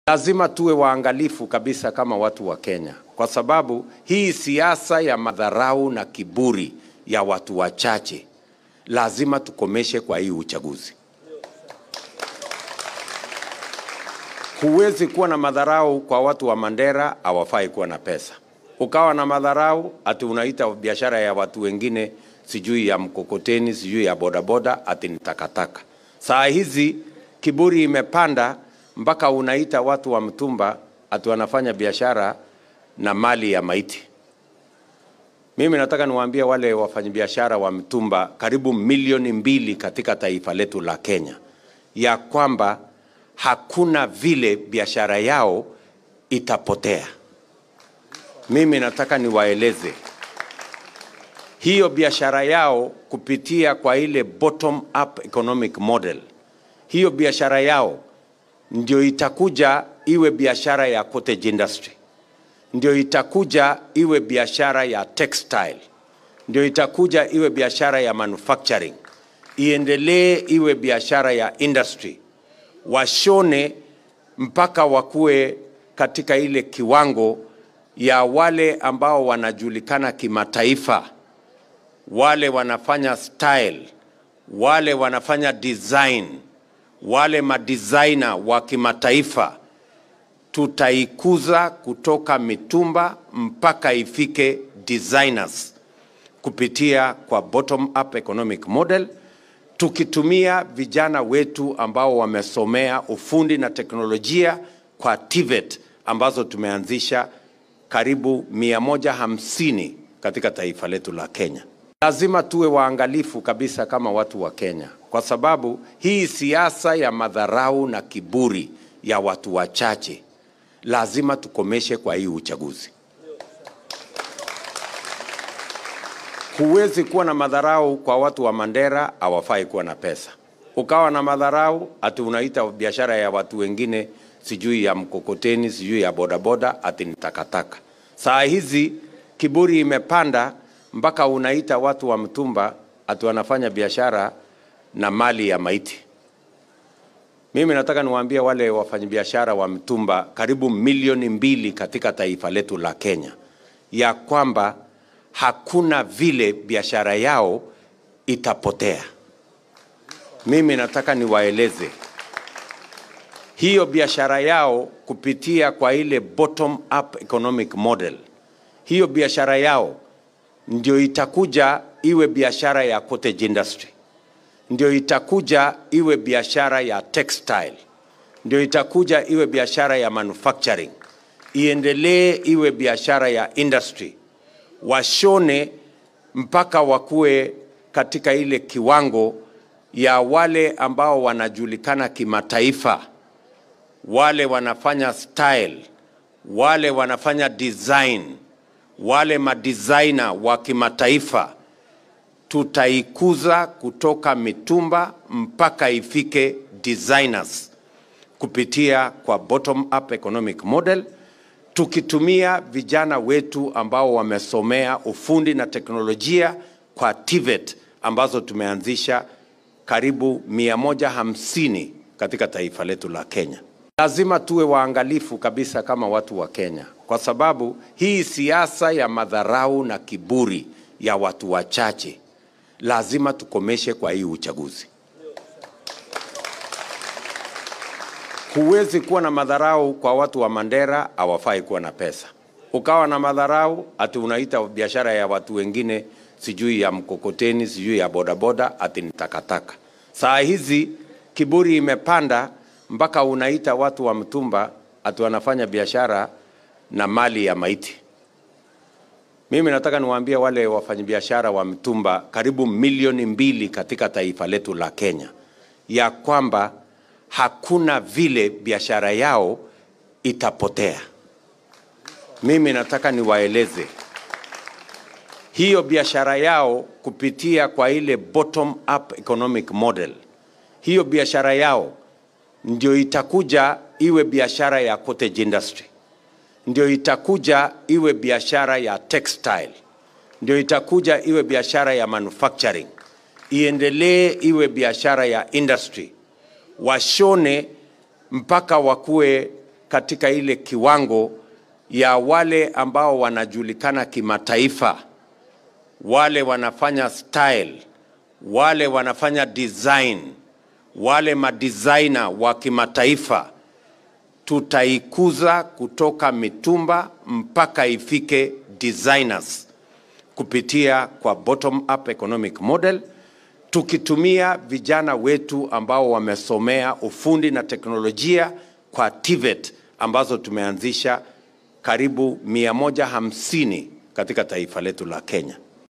Lazima tuwe waangalifu kabisa kama watu wa Kenya, kwa sababu hii siasa ya madharau na kiburi ya watu wachache lazima tukomeshe kwa hii uchaguzi. Huwezi kuwa na madharau kwa watu wa Mandera, hawafai kuwa na pesa. Ukawa na madharau ati unaita biashara ya watu wengine, sijui ya mkokoteni, sijui ya bodaboda, ati ni takataka. Saa hizi kiburi imepanda mpaka unaita watu wa mtumba ati wanafanya biashara na mali ya maiti. Mimi nataka niwaambie wale wafanyabiashara wa mtumba karibu milioni mbili katika taifa letu la Kenya ya kwamba hakuna vile biashara yao itapotea. Mimi nataka niwaeleze hiyo biashara yao kupitia kwa ile bottom up economic model, hiyo biashara yao ndio itakuja iwe biashara ya cottage industry, ndio itakuja iwe biashara ya textile, ndio itakuja iwe biashara ya manufacturing, iendelee iwe biashara ya industry, washone mpaka wakuwe katika ile kiwango ya wale ambao wanajulikana kimataifa, wale wanafanya style, wale wanafanya design, wale madesigner wa kimataifa tutaikuza kutoka mitumba mpaka ifike designers kupitia kwa bottom up economic model tukitumia vijana wetu ambao wamesomea ufundi na teknolojia kwa TVET ambazo tumeanzisha karibu 150 katika taifa letu la Kenya. Lazima tuwe waangalifu kabisa kama watu wa Kenya, kwa sababu hii siasa ya madharau na kiburi ya watu wachache lazima tukomeshe kwa hii uchaguzi. Huwezi kuwa na madharau kwa watu wa Mandera, hawafai kuwa na pesa. Ukawa na madharau ati unaita biashara ya watu wengine, sijui ya mkokoteni, sijui ya bodaboda, ati ni takataka. Saa hizi kiburi imepanda mpaka unaita watu wa mtumba ati wanafanya biashara na mali ya maiti. Mimi nataka niwaambie wale wafanyabiashara wa mtumba karibu milioni mbili katika taifa letu la Kenya ya kwamba hakuna vile biashara yao itapotea. Mimi nataka niwaeleze hiyo biashara yao kupitia kwa ile bottom up economic model, hiyo biashara yao ndio itakuja iwe biashara ya cottage industry ndio itakuja iwe biashara ya textile, ndio itakuja iwe biashara ya manufacturing, iendelee iwe biashara ya industry, washone mpaka wakuwe katika ile kiwango ya wale ambao wanajulikana kimataifa, wale wanafanya style, wale wanafanya design, wale madesigner wa kimataifa tutaikuza kutoka mitumba mpaka ifike designers kupitia kwa bottom up economic model tukitumia vijana wetu ambao wamesomea ufundi na teknolojia kwa TVET ambazo tumeanzisha karibu 150 katika taifa letu la Kenya. Lazima tuwe waangalifu kabisa kama watu wa Kenya, kwa sababu hii siasa ya madharau na kiburi ya watu wachache lazima tukomeshe kwa hii uchaguzi. Huwezi kuwa na madharau kwa watu wa Mandera, hawafai kuwa na pesa. Ukawa na madharau ati unaita biashara ya watu wengine, sijui ya mkokoteni, sijui ya bodaboda, ati ni takataka. Saa hizi kiburi imepanda mpaka unaita watu wa mtumba ati wanafanya biashara na mali ya maiti. Mimi nataka niwaambie wale wafanyabiashara wa mtumba karibu milioni mbili katika taifa letu la Kenya ya kwamba hakuna vile biashara yao itapotea. Mimi nataka niwaeleze hiyo biashara yao kupitia kwa ile bottom up economic model, hiyo biashara yao ndio itakuja iwe biashara ya cottage industry ndio itakuja iwe biashara ya textile, ndio itakuja iwe biashara ya manufacturing, iendelee iwe biashara ya industry, washone mpaka wakuwe katika ile kiwango ya wale ambao wanajulikana kimataifa, wale wanafanya style, wale wanafanya design, wale madesigner wa kimataifa, tutaikuza kutoka mitumba mpaka ifike designers kupitia kwa bottom up economic model tukitumia vijana wetu ambao wamesomea ufundi na teknolojia kwa TVET ambazo tumeanzisha karibu 150 katika taifa letu la Kenya.